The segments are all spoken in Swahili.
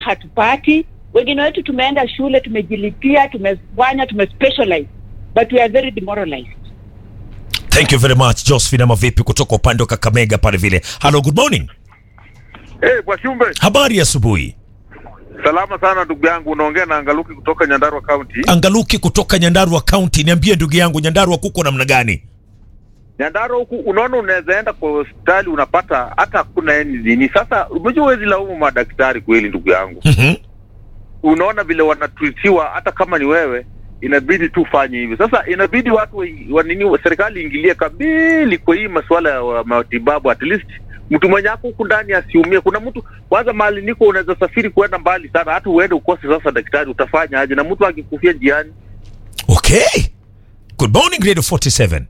hatupati. Wengine wetu tumeenda shule, tumejilipia, tumefanya, tumespecialize but we are very demoralized. Thank you very much Josephine, ama vipi kutoka upande wa Kakamega pale vile. Hello, good morning. Eh, Bwashumbe, Habari ya asubuhi. salama sana ndugu yangu, unaongea na Angaluki kutoka Nyandarua County. Angaluki kutoka Nyandarua County, niambie ndugu yangu, Nyandarua kuko namna gani? Nyandarua huku unaona, unaweza enda kwa hospitali unapata hata hakuna yani nini. Sasa unajua, huwezi laumu madaktari kweli, ndugu yangu. Mhm. Unaona vile wanatuitiwa, hata kama ni wewe inabidi tu ufanye hivyo. Sasa inabidi watu wa, wa nini, serikali iingilie kabili kwa hii masuala ya matibabu, at least mtu mwenye ako huku ndani asiumie. Kuna mtu kwanza, mahali niko unaweza safiri kuenda mbali sana, hata uende ukose sasa daktari, utafanya aje? Na mtu akikufia njiani Okay. Good morning Radio 47.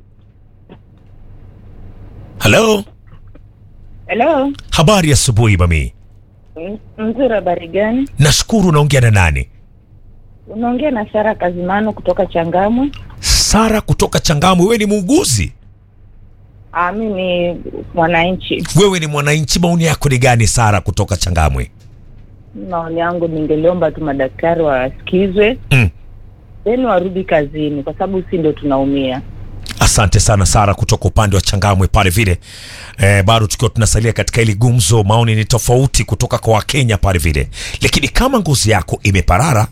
Hello. Hello, Habari ya asubuhi mami. M- mzuri, habari gani? Nashukuru unaongea na nani? Unaongea na Sara Kazimano kutoka Changamwe. Sara kutoka Changamwe, wewe ni muuguzi? Ah, mimi ni mwananchi. Wewe ni mwananchi, maoni yako ni gani Sara kutoka Changamwe? Maoni yangu ningeliomba tu madaktari wasikizwe Mm. then warudi kazini, kwa sababu si ndio tunaumia. Asante sana Sara kutoka upande wa Changamwe pale vile. Eh, bado tukiwa tunasalia katika hili gumzo, maoni ni tofauti kutoka kwa Wakenya pale vile, lakini kama ngozi yako imeparara,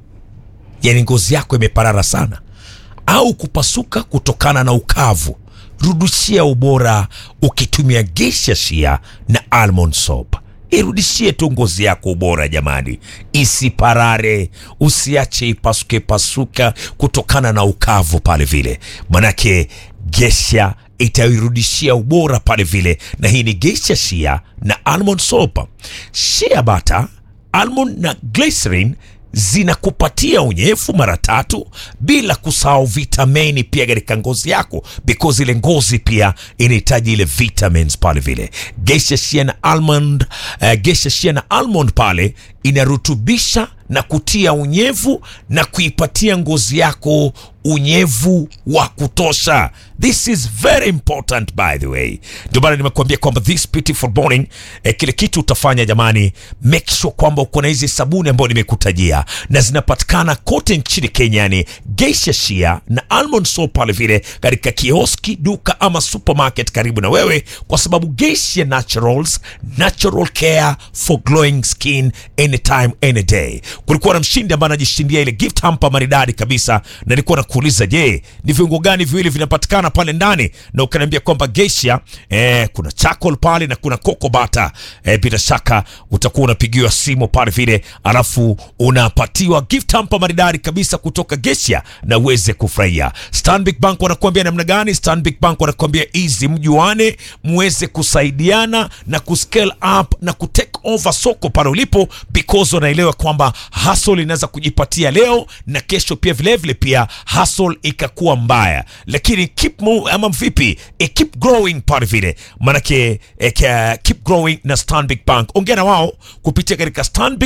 yani ngozi yako imeparara sana au kupasuka kutokana na ukavu, rudishia ubora ukitumia Geisha Shea na Almond Soap. Irudishie tu ngozi yako ubora jamani, isiparare, usiache ipasuke pasuka kutokana na ukavu pale vile, manake Geisha itairudishia ubora pale vile, na hii ni Geisha Shea na Almond Soap. Shea butter, almond na glycerin zinakupatia unyevu mara tatu bila kusahau vitamini pia katika ngozi yako because ile ngozi pia inahitaji ile vitamins pale vile geisha shea na almond uh, geisha shea na almond pale inarutubisha na kutia unyevu na kuipatia ngozi yako unyevu wa kutosha this is very important by the way ndio maana nimekuambia kwamba this beautiful morning eh, kile kitu utafanya jamani make sure kwamba uko na hizi sabuni ambayo nimekutajia na zinapatikana kote nchini kenya yani geisha shea na almond soap pale vile katika kioski duka ama supermarket karibu na wewe kwa sababu geisha naturals natural care for glowing skin anytime any day kulikuwa na mshindi ambaye anajishindia ile gift hamper maridadi kabisa na nilikuwa nakuuliza je ni viungo gani viwili vinapatikana pale ndani na ukaniambia kwamba geisha eh, kuna charcoal pale na kuna cocoa butter eh, bila shaka utakuwa unapigiwa simu pale vile alafu unapatiwa gift hamper maridadi kabisa kutoka geisha na uweze kufurahia stanbic bank wanakuambia namna gani stanbic bank wanakuambia easy mjuane muweze kusaidiana na kuscale up na kutake over soko pale ulipo because wanaelewa kwamba hustle inaweza kujipatia leo na kesho pia vilevile vile pia hustle ikakuwa mbaya lakini keep move, ama vipi e, keep growing pale vile manake e, ke- keep growing na stanbic bank ongea na wao kupitia katika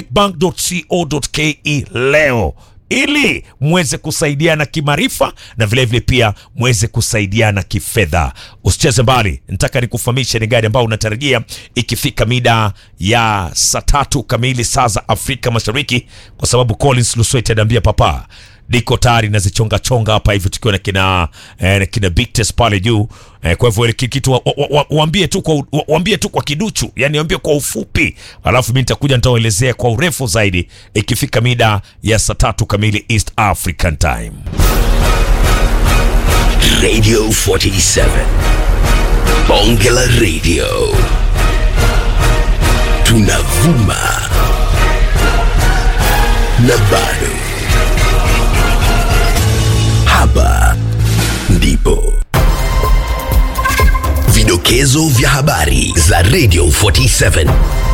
stanbicbank.co.ke leo ili mweze kusaidiana kimaarifa na vilevile vile pia mweze kusaidiana kifedha usicheze mbali nataka nikufahamishe ni gari ambayo unatarajia ikifika mida ya saa tatu kamili saa za afrika mashariki kwa sababu collins luswet anaambia papa niko tayari nazichonga chonga hapa hivi tukiwa na kina eh, na kina Bigtest pale juu eh, kwa hivyo ile kitu wa- wa- wa- waambie tu kwa wa- waambie tu kwa kiduchu yani waambie kwa ufupi alafu mimi nitakuja nitawaelezea kwa urefu zaidi ikifika mida ya saa tatu kamili East African Time Radio 47. Bonge la Radio. Tunavuma. Na bado. Hapa ndipo. Vidokezo vya habari za Radio 47.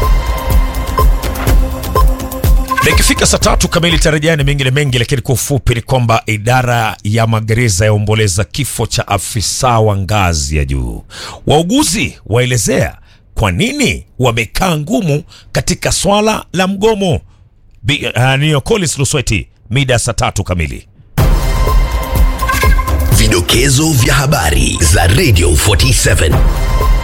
na ikifika saa tatu kamili tarejea na mengine mengi, lakini kwa ufupi ni kwamba idara ya magereza yaomboleza kifo cha afisa wa ngazi ya juu. Wauguzi waelezea kwa nini wamekaa ngumu katika swala la mgomo. Bi- uh, niyo Collins Lusweti, mida ya saa tatu kamili. Vidokezo vya habari za Radio 47.